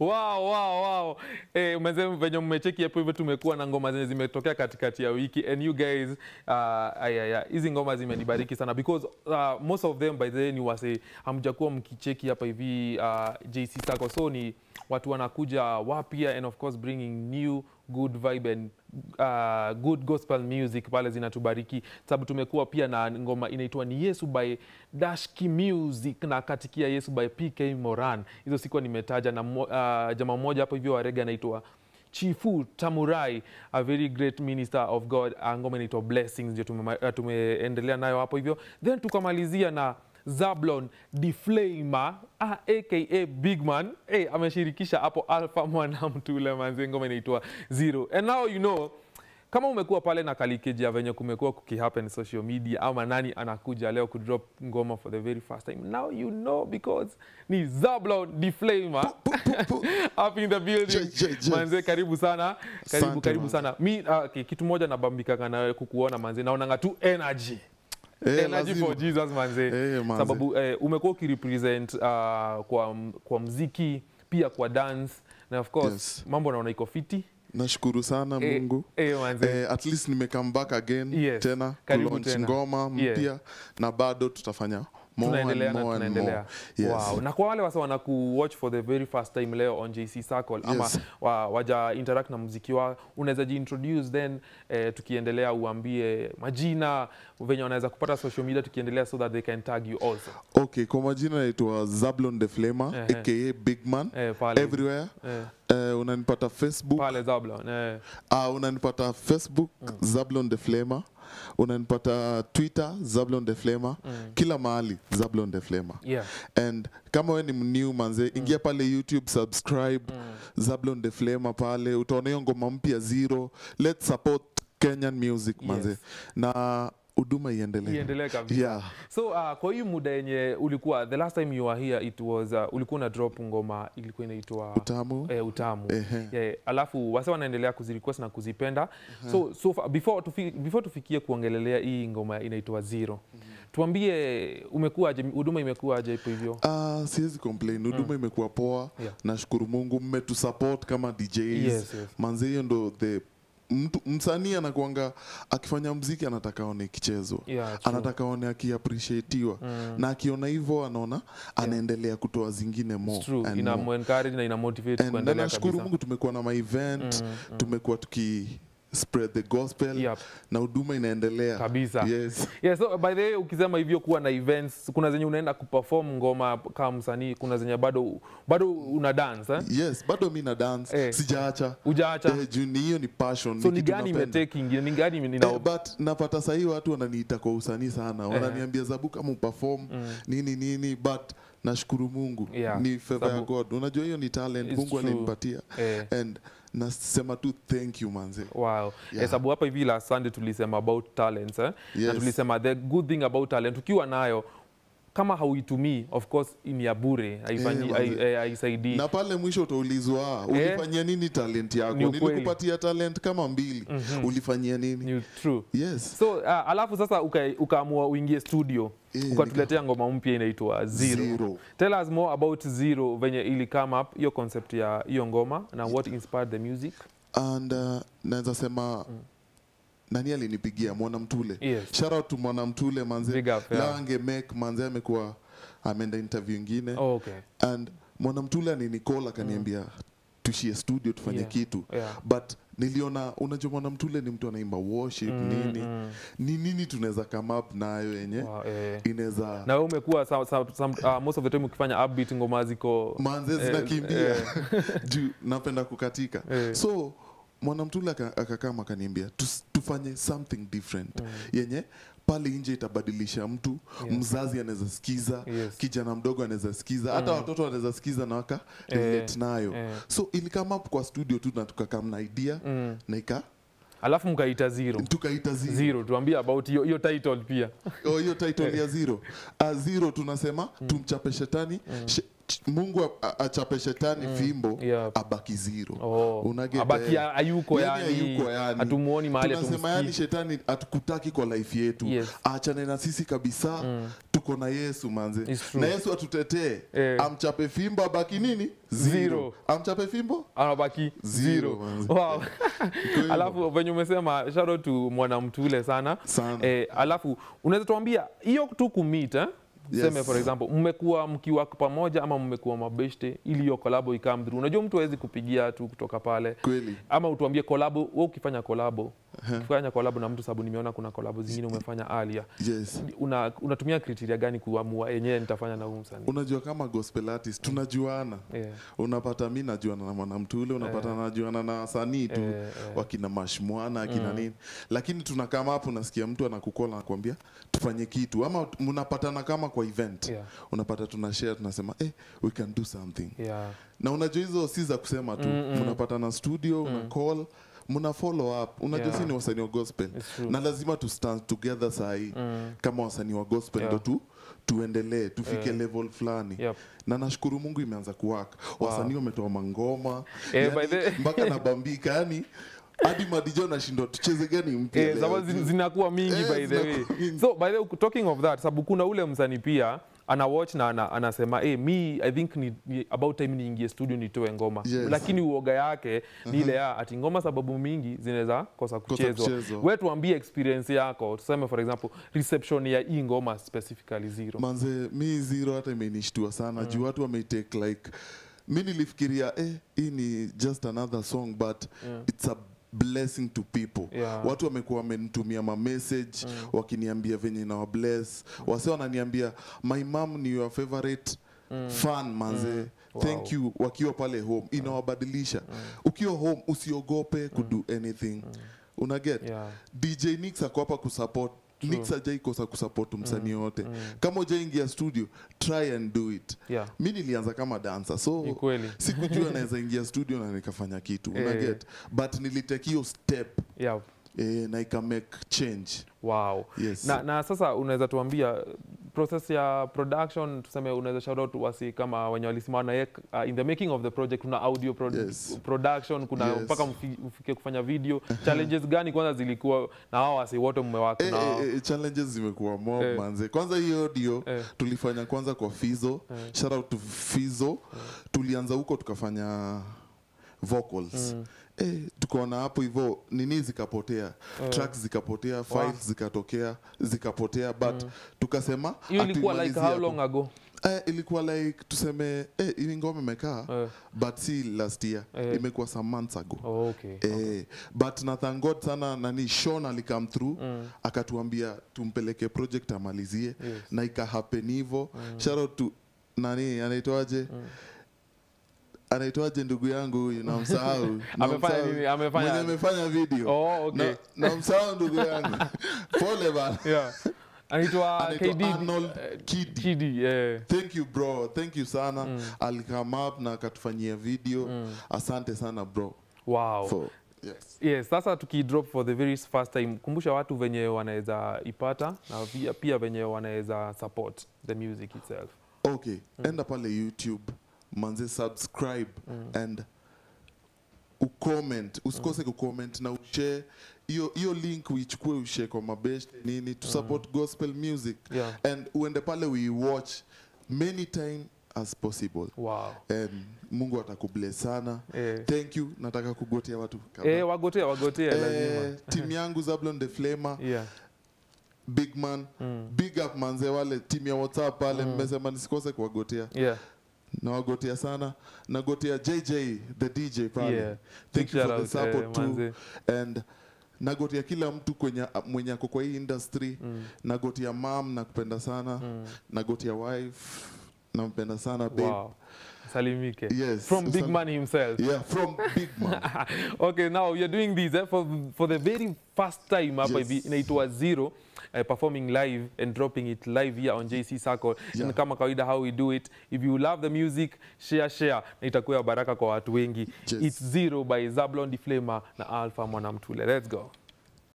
wow, wow, wow. Eh, umeze venye mmecheki hapo hivyo tumekuwa na ngoma zenye zimetokea katikati ya wiki and you guys uh, aya, ya, hizi ngoma zimenibariki sana because uh, most of them by the way ni wase hamjakuwa mkicheki hapa hivi uh, JC Sacco so ni watu wanakuja wapya and of course bringing new good vibe and uh, good gospel music pale zinatubariki sababu tumekuwa pia na ngoma inaitwa ni Yesu by Dashki Music na katikia Yesu by PK Moran. Hizo sikuwa nimetaja na mo, uh, jamaa mmoja hapo hivyo wa rege anaitwa Chifu Tamurai, a very great minister of God. Uh, ngoma inaitwa Blessings ndio tume, uh, tumeendelea nayo hapo hivyo, then tukamalizia na Zablon Deflamer ah, aka Bigman hey, ameshirikisha hapo Alpha Mwanamtule manze, ngoma inaitwa Zero. And now you know kama umekuwa pale na kalikeji ya venye kumekuwa kukihappen social media ama nani anakuja leo kudrop ngoma for the very first time now you know because ni Zablon Deflamer up in the building Je, je, je. manze karibu sana karibu Asante, karibu manze. sana mi uh, okay, kitu moja nabambikaka na kukuona manze naonanga tu energy Eh, energy lazima. for Jesus manze, Eh, manze. sababu eh, umekuwa ukirepresent uh, kwa, kwa mziki pia kwa dance na of course Yes. mambo naona iko fiti nashukuru sana Eh, mungu eh, manze. eh, at least nime come back again Yes. tena Karibu kulaunch tena. ngoma Yeah. mpya na bado tutafanya more tunaendelea and na more and tunaendelea more. Yes. wow. na kwa wale wasa wana kuwatch for the very first time leo on JC Circle ama Yes. wa, waja interact na muziki wao unaweza jiintroduce then eh, tukiendelea uambie majina venye wanaweza kupata social media tukiendelea so that they can tag you also okay kwa majina naitwa zablon the flamer Ehe. aka bigman eh, pale, everywhere eh, eh, unanipata facebook pale Zablon eh, uh, unanipata facebook zablon the flamer unanipata twitter zablon the flamer kila mahali zablon the flamer yeah. and kama we ni mnew manze ingia pale youtube subscribe zablon the flamer pale utaona hiyo ngoma mpya zero let's support kenyan music manze Yes. na huduma iendelee iendelee kabisa yeah. so uh, kwa hii muda yenye ulikuwa the last time you were here it was uh, ulikuwa na drop ngoma ilikuwa inaitwa utamu eh, utamu Ehe. yeah, alafu wase wanaendelea kuzirequest na kuzipenda so, so far, before, tufi, before tufikie kuongelelea hii ngoma inaitwa zero tuambie umekuwaje huduma imekuwaje hapo hivyo Ah, siwezi complain huduma imekuwa poa Yeah. nashukuru mungu mmetusupport kama djs Yes, yes. manze hiyo ndo the mtu msanii anakuanga akifanya mziki anataka aone ikichezwa Yeah, true. anataka aone akiappreciatiwa na akiona hivyo anaona anaendelea kutoa zingine more It's true and ina more. encourage na ina motivate And na kuendelea nashukuru kabisa mungu tumekuwa na maevent tumekuwa tuki spread the gospel Yep. na huduma inaendelea kabisa yes. yeah, so by the way ukisema hivyo kuwa na events kuna zenye unaenda kuperform ngoma kama msanii kuna zenye bado bado una dance eh? yes bado mi na dance Eh. sijaacha ujaacha eh, juu ni hiyo ni passion so ni ni kitu gani napenda. imetake ingine ni gani ime- nina Eh, but napata sahii watu wananiita kwa usanii sana wananiambia zabu kama uperform nini nini but nashukuru mungu Yeah, ni favor ya sabu- god unajua hiyo ni talent It's mungu true. alinipatia eh. and nasema tu thank you manze Wow. Yeah. Yeah. sababu hapa hivi last Sunday tulisema about talents eh? na Yes. tulisema the good thing about talent ukiwa nayo kama hauitumii of course ni ya bure haifanyi- Eh, hai- manze. eh, haisaidii na pale mwisho utaulizwa "Ah, ulifanyia nini talent yako Ni ukweli. nilikupatia talent kama mbili ulifanyia nini Ni true yes so uh, alafu sasa uka- ukaamua uingie studio Eh, ukatuletea ngoma mpya inaitwa zero. Zero. tell us more about zero venye ili come up hiyo concept ya hiyo ngoma na what inspired the music and uh, naweza sema nani alinipigia mwanamtule Yes. shout out to mwanamtule manze Big up, yeah. Leo ange make manze amekuwa ameenda interview ingine oh, okay and mwanamtule aninikola akaniambia tushie studio tufanye Yeah. kitu Yeah. but niliona unajua mwanamtule ni mtu anaimba worship nini ni nini tunaweza come up nayo yenye Wow, eh. inaweza na wewe umekuwa some, some, some, uh, most of the time ukifanya upbeat ngoma ziko manze Eh, zinakimbia juu napenda kukatika Eh. so mwanamtule aka- akakama akaniambia "Tus- tufanye something different yenye pale nje itabadilisha mtu Yeah. mzazi anaweza sikiza Yes. kijana mdogo anaweza sikiza hata watoto wanaweza sikiza na waka relate nayo eh. so ilikama up kwa studio tu na tukakam na idea mm. na ika alafu mkaita zero tukaita zero. zero tuambie about hiyo hiyo title pia Oh, hiyo title ya zero uh, zero tunasema tumchape shetani she, ch- mungu a- a- achape shetani fimbo Yep. abaki zero Oh, Unaget, abaki eh, hayuko yani, hayuko yani. hatumuoni mahali tunasema yani hatumsikii. shetani hatukutaki kwa life yetu Yes. achane na sisi kabisa tuko na yesu manze It's true. na yesu atutetee Eh. amchape fimbo abaki nini Zero. amchape fimbo anabaki Zero, zero. man. Wow. hivyo. alafu venye umesema shout out to mwanamtule sana Sana. eh, alafu unaweza tuambia hiyo tu kumit eh? Yes. Seme for example mmekuwa mkiwa pamoja ama mmekuwa mabeshte ili hiyo kolabo ikam through. Unajua mtu hawezi kupigia tu kutoka pale kweli ama utuambie kolabo, wewe ukifanya kolabo ukifanya kolabo na mtu, sababu nimeona kuna kolabo zingine umefanya alia, yes una, unatumia kriteria gani kuamua yenyewe nitafanya na huyu msanii? unajua kama gospel artist tunajuana Yeah. unapata mi najuana na mwanamtule unapata Eh. najuana na wasanii tu Eh, eh. wakina mashmwana akina nini lakini tunakama hapo unasikia mtu anakukola nakwambia tufanye kitu ama mnapatana kama kwa event Yeah. unapata tunashare tunasema eh, we can do something Yeah. na unajua hizo si za kusema tu mnapatana studio una call mna follow up unajua Yeah. si ni wasanii wa gospel It's true. na lazima tu stand together sahii kama wasanii wa gospel Yeah. ndo tu tuendelee tufike Yeah. level fulani Yep. na nashukuru mungu imeanza kuwaka wasanii wametoa mangoma Eh, yani, by the- mpaka nabambika yani hadi madijo nashindwa tucheze gani mpya Eh, leo? sababu zin- zinakuwa mingi Eh, by the way. zinakuwa mingi. So by the way, talking of that, sababu kuna ule msanii pia ana watch na ana, anasema hey, mi I think ni, ni about time niingie studio nitoe ngoma Yes. lakini uoga yake ni ile ya ati ngoma sababu mingi zinaweza kosa kuchezwa. kuchezwa. We tuambie experience yako, tuseme for example reception ya hii ngoma specifically zero. manze mi zero hata imenishtua sana juu watu wameitake like mi nilifikiria eh, hii ni just another song but it's a blessing to people Yeah. watu wamekuwa wamenitumia mamessage wakiniambia venye nawa bless wase wananiambia my mom ni your favorite fan manze thank you wakiwa pale home inawabadilisha ukiwa home usiogope kudo anything unaget Yeah. dj nix ako hapa kusupport nix ajaikosa kusupport msanii yote kama ujaingia studio try and do it Yeah. mi nilianza kama dancer so Ni kweli. sikujua naweza ingia studio na nikafanya kitu Eh. unaget but nilitake hiyo step Yeah. eh, na ika make change Wow. yes Na, na sasa unaweza tuambia process ya production, tuseme unaweza shout out wasi kama wenye walisimama na yeye uh, in the making of the project, kuna audio pro Yes. production, kuna Yes. mpaka mfi- mfike kufanya video. Challenges gani kwanza zilikuwa na hao wasi wote mmewaka Eh, nao? eh, eh, challenges zimekuwa mob Eh. manze kwanza hiyo audio Eh. tulifanya kwanza kwa fizo shout out to fizo tulianza huko tukafanya vocals Eh, tukaona hapo hivyo nini zikapotea tracks zikapotea files zikatokea zikapotea but tukasema Hiyo ilikuwa like hatuimalizie how hapo. long ago? Eh, ilikuwa like tuseme eh, hii ngoma imekaa Eh. but si last year Eh. imekuwa some months ago Oh, okay. Eh, but na thank God sana nani Sean alikam through akatuambia tumpeleke project amalizie Yes. na ikahappen hivyo shout out to nani anaitwaje anaitwaje ndugu yangu huyu namsahau Amefanya Namsahau. nini? Amefanya- Mwenye amefanya video Oh, okay. Na- namsahau ndugu yangu pole bana Yeah. Anaitwa Anaitwa KD Arnold Kidi. Kidi, yeah. thank you bro thank you sana alikam up na akatufanyia video asante sana bro Wow. for, yes. Yes, sasa tukidrop for the very first time, kumbusha watu venye wanaweza ipata na pia, pia venye wanaweza support the music itself. okay enda pale youtube manze subscribe and ucomment usikose kucomment na ushare hiyo hiyo link uichukue ushare kwa mabeshte nini to support gospel music Yeah. and uende pale uiwatch many time as possible Wow. and mungu atakubless sana Eh. thank you nataka kugotea watu kadhaa. Eh, wagotea wagotea Eh, lazima. timu yangu zablon the flamer Yeah. big man big up manze wale timu ya whatsapp pale mmesema nisikose kuwagotea Yeah. nawagotea sana nagotea jj the dj pale Yeah. thank you Shout for the out, support eh, too manze. and nagotea kila mtu kwenye mwenye ako kwa hii industry nagotea mam nakupenda sana nagotea wife nampenda sana babe Wow. Salimike. Yes. From Big Sal- Man himself. yeah from big man okay, now we are doing this eh, for, for the very first time hapa Yes. hivi inaitwa Zero uh, performing live and dropping it live here on JC Circle. Yeah. And kama kawaida how we do it. If you love the music, share share na itakuwa ya baraka kwa watu wengi. Yes. It's Zero by Zablon the Flamer na Alpha Mwanamtule. Let's go.